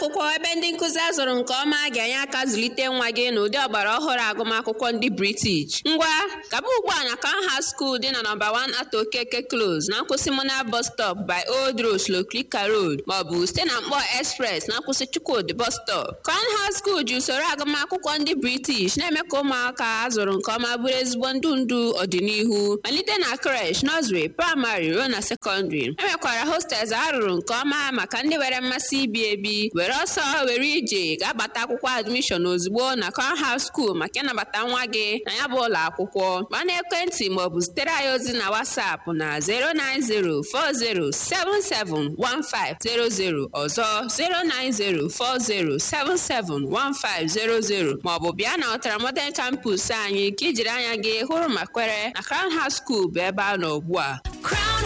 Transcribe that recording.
akwụkwọ ebe ndị nkụzi azụrụ nke ọma ga-enye aka zụlite nwa gị n'ụdị ọgbara ọhụrụ agụmakwụkwọ ndị British. Ngwa, gaba ugbu a na Canham School dị na nọmba 1 Ato Okeke Close na nkwụsị Mona bus stop by Old Road Shlokrika Road maọbụ site na Mkpọ Express na nkwụsị Chukwudi bus stop. Canham School ji usoro agụmakwụkwọ ndị British na-eme ka ụmụaka azụrụ nke ọma bụrụ ezigbo ndụ ndụ ọdịnihu malite na creche, nursery, praịmarị ruo na sekọndịrị. E nwekwara hostels arụrụ nke ọma maka ndị nwere mmasị ibi ebi were ọsọ were ije ga-agbata akwụkwọ admishọn ozugbo na Canham School maka ịnabata nwa gị na ya bụ ụlọ akwụkwọ gba n'ekwentị maọbụ zitere anyị ozi na WhatsApp na 09040771500 ọzọ 09040771500 maọbụ bịa na Ọtara Modern Campus anyị ka ijiri anya gị hụrụ ma kwere na Canham School bụ ebe a nọ ugbu a Crown